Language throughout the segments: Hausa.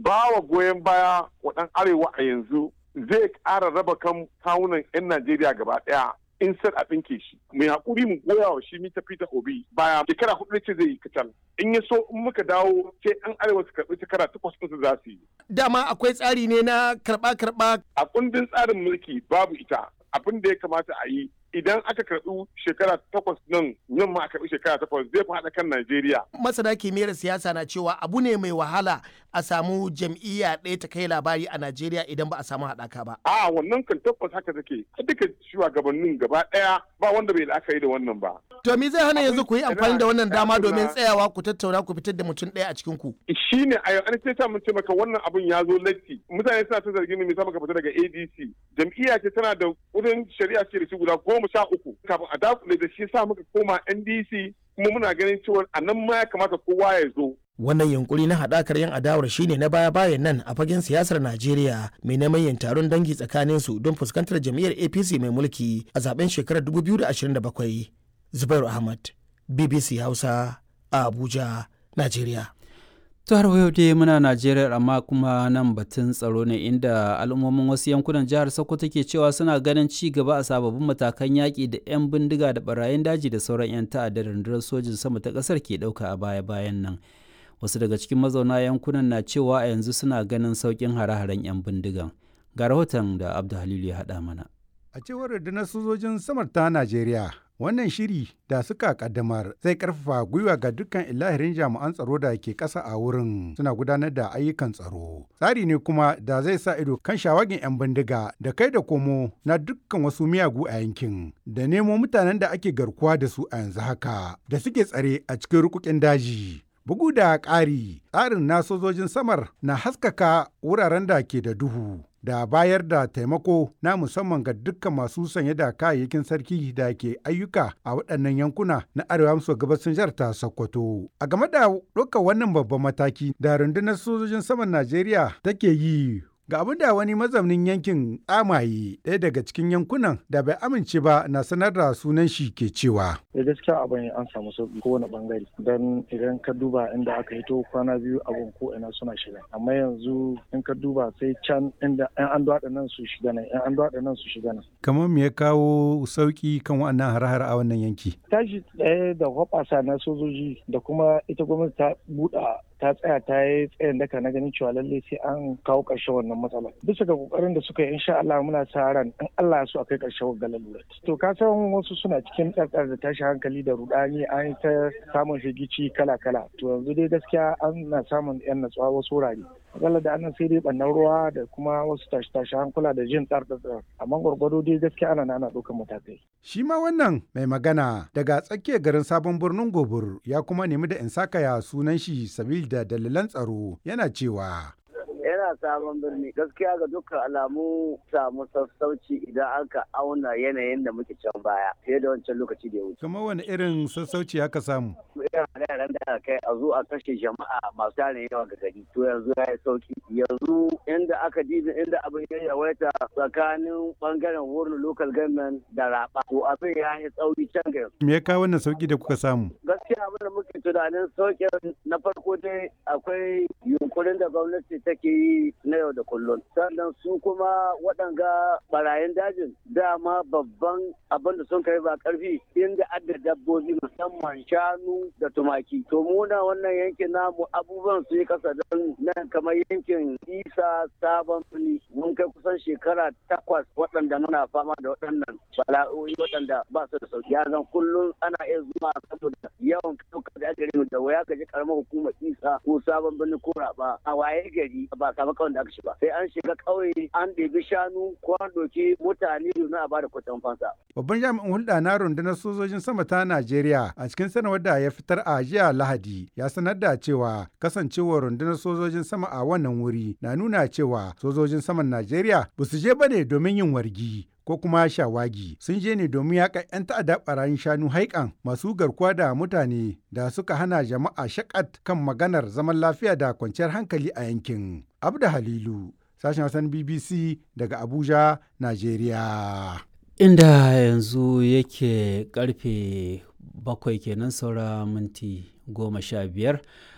ba wa goyon baya wa ɗan arewa a yanzu zai ƙara raba kan kawunan 'yan Najeriya gaba ɗaya in sai a ɗinke shi. Mai haƙuri mu goya wa shi mita Peter Obi baya shekara hudu ce zai yi kacal. In ya so in muka dawo sai 'yan arewa su karɓi shekara takwas ɗinsu za su yi. Dama akwai tsari ne na karɓa-karɓa. A kundin tsarin mulki babu ita abin da ya kamata a yi idan aka karɓi shekara takwas nan nan ma a karɓi shekara takwas zai fi haɗa kan Najeriya. Masana kimiyyar siyasa na cewa abu ne mai wahala a samu jam'iyya ɗaya ta kai labari a Najeriya idan ba a samu haɗaka ba. A wannan kan tabbas haka take duka shugabannin gaba ɗaya ba wanda bai la'akari da wannan ba. To me zai hana yanzu ku yi amfani da wannan dama domin tsayawa ku tattauna ku fitar da mutum ɗaya a cikin ku. Shi ne a yau an ce ta mun ce maka wannan abun ya zo latti mutane suna ta zargin me maka fita daga ADC jam'iyya ce tana da wurin shari'a ce da shi guda goma sha uku kafin a dakule da shi sa muka koma NDC kuma muna ganin cewa a nan ma ya kamata kowa ya zo. Wannan yunkuri na haɗakar yan adawar shine na baya-bayan nan a fagen siyasar Najeriya mai neman yin taron dangi tsakanin su don fuskantar jam'iyyar APC mai mulki a zaben shekarar 2027. Zubairu Ahmad, BBC Hausa, a Abuja, Najeriya. to har yau dai muna najeriya amma kuma nan batun tsaro ne inda al'ummomin wasu yankunan jihar sokoto ke cewa suna ganin ci gaba a sababbin matakan yaƙi da 'yan bindiga da barayin daji da sauran 'yan ta'adda rundunar sojin sama ta ƙasar ke ɗauka a baya-bayan nan wasu daga cikin mazauna yankunan na cewa a yanzu suna ganin sauƙin hare-haren 'yan bindigan ga rahoton da abdu halilu ya haɗa mana a cewar rundunar sojojin samar ta najeriya wannan shiri da suka kaddamar zai karfafa gwiwa ga dukkan ilahirin jami'an tsaro da ke ƙasa a wurin suna gudanar da ayyukan tsaro tsari ne kuma da zai sa ido kan shawagin 'yan bindiga da kai da komo na dukkan wasu miyagu a yankin da nemo mutanen da ake garkuwa da su a yanzu haka da suke tsare a cikin rukukin daji bugu da ƙari tsarin na sojojin samar na haskaka wuraren da ke da duhu da bayar da taimako na musamman ga dukkan masu sanye da kayayyakin sarki da ke ayyuka a waɗannan yankuna na arewa maso gabashin jihar ta Sokoto. A game da ɗaukar wannan babban mataki da rundunar sojojin saman Najeriya take yi ga abin da wani mazaunin yankin tsamaye ɗaya daga cikin yankunan da bai amince ba na sanar da sunan shi ke cewa. da gaskiya abin an samu sauki kowane bangare don idan ka duba inda aka hito kwana biyu abin ko ina suna shiga amma yanzu in ka duba sai can inda yan an dwaɗa nan su shiga nan yan an dwaɗa nan su shiga nan. kamar me ya kawo sauki kan wannan hare-hare a wannan yanki. tashi ɗaya da hoɓasa na sojoji da kuma ita gwamnati ta buɗa ta tsaya ta yi tsayin daka na ganin cewa lalle sai an kawo ƙarshen wannan matsala bisa ga kokarin da suka yi insha Allah muna sa ran in Allah ya so akai ƙarshen wannan lalura to ka san wasu suna cikin tsartsar da tashi hankali da rudani an yi ta samun shigici kala kala to yanzu dai gaskiya an na samun yan natsuwa wasu wurare akalla da annan sai dai bannan ruwa da kuma wasu tashi tashi hankula da jin tsartsar amma gwargwado dai gaskiya ana ana ɗaukar matakai shi ma wannan mai magana daga tsakiyar garin sabon birnin gobir ya kuma nemi da in sakaya sunan shi sabil da dalilan tsaro yana cewa yana sabon birni gaskiya ga dukkan alamu samu sassauci idan aka auna yanayin da muke can baya fiye da wancan lokaci da ya wuce. kamar wani irin sassauci aka samu irin yaran da aka kai a zo a kashe jama'a masu tarin yawa ga gari to yanzu ya yi sauki yanzu inda aka dibi inda abin ya yawaita tsakanin bangaren wurin local government da raba to abin ya yi tsauri can ga yanzu. me ya kawo wannan sauki da kuka samu gaskiya abin da muke tunanin sauƙin na farko dai akwai yunkurin da gwamnati take yi na yau da kullum sannan su kuma waɗanga barayin dajin dama babban abin da sun kai ba karfi inda adda dabbobi musamman shanu da tumaki to muna wannan yankin namu abubuwan su yi kasa don nan kamar yankin isa sabon fili mun kai kusan shekara takwas waɗanda muna fama da waɗannan bala'o'i waɗanda ba su da sauki ya zan kullum ana iya zuwa saboda yawan ɗaukar da aka da waya ka ji karamar hukumar isa ko sabon birni ko raba a waye gari ba samu kawai da aka shiga sai an shiga ƙauye an ɗebi shanu ko an ɗauki mutane domin a bada kwatan fansa. Babban jami'in hulɗa na rundunar sojojin sama ta Najeriya a cikin sanarwar da ya fitar a jiya Lahadi ya sanar da cewa kasancewar rundunar sojojin sama a wannan wuri na nuna cewa sojojin saman Najeriya ba su je bane domin yin wargi ko kuma shawagi sun je ne domin yaƙa 'yan ta'adda barayin shanu haikan masu garkuwa da mutane da suka hana jama'a shakat kan maganar zaman lafiya da kwanciyar hankali a yankin. Abda Halilu, sashen Hassan BBC daga Abuja, Najeriya. Inda yanzu yake karfe bakwai kenan saura minti goma sha biyar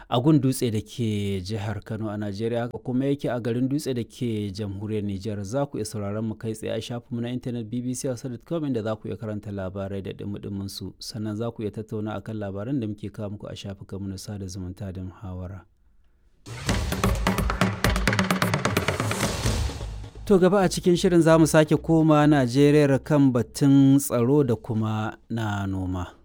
a gun dutse da ke jihar kano a najeriya kuma yake a garin dutse da ke jamhuriyar nijar za ku iya sauraron mu kai tsaye a shafinmu na intanet bbc hausa.com inda za ku iya karanta labarai da dumudumin su sannan za ku iya tattauna akan labaran da muke kawo muku a shafukanmu na sada zumunta da muhawara To gaba a cikin shirin za mu sake koma Najeriya kan batun tsaro da kuma na noma.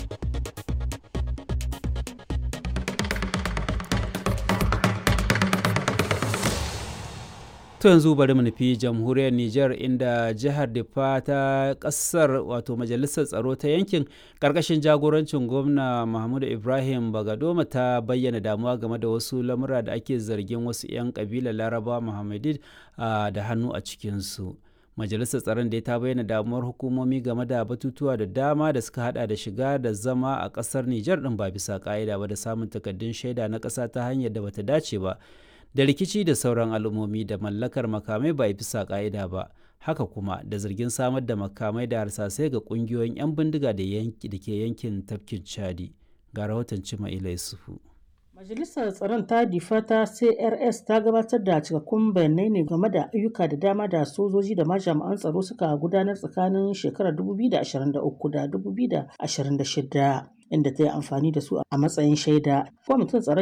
To yanzu bari mu nufi jamhuriyar Nijar inda jihar Difa ta kasar wato majalisar tsaro ta yankin karkashin jagorancin gwamna Mahmudu Ibrahim Bagadoma ta bayyana damuwa game da wasu lamura da ake zargin wasu 'yan kabilar Laraba Muhammadid da hannu a cikinsu. Majalisar tsaron da ta bayyana damuwar hukumomi game da batutuwa da dama da suka hada da shiga da zama a kasar Nijar din ba bisa ka'ida ba da samun takaddun shaida na ƙasa ta hanyar da bata dace ba. da rikici da sauran al'ummomi da mallakar makamai ba bisa ka'ida ba haka kuma da zargin samar da makamai da harsasai ga kungiyoyin 'yan bindiga da ke yankin tafkin chadi ga rahoton cima ila yusufu Majalisar Tsaron ta difa ta CRS ta gabatar da cikakkun bayanai ne game da ayyuka da dama da sojoji da jami'an tsaro suka gudanar tsakanin shekarar 2023 da 2026 inda ta yi amfani da su a matsayin shaida. Kwamitin tsaron